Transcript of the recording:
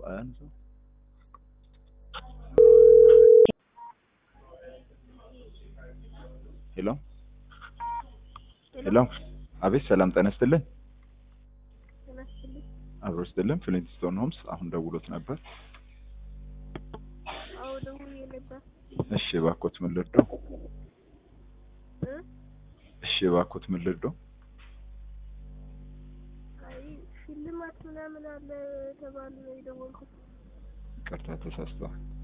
አያንስም። ሄሎ ሄሎ፣ አቤት ሰላም ጤና ይስጥልን። አብሮ ይስጥልን። ፍሊንትስቶን ሆምስ አሁን ደውሎት ነበር። አዎ ደውዬ ነበር። እሺ እባክዎት ምን ልርዳው? እ? እሺ እባክዎት ምን ልርዳው? አይ ሽልማት ምናምን አለ ተባለ ነው የደወልኩት። ይቅርታ ተሳስተዋል።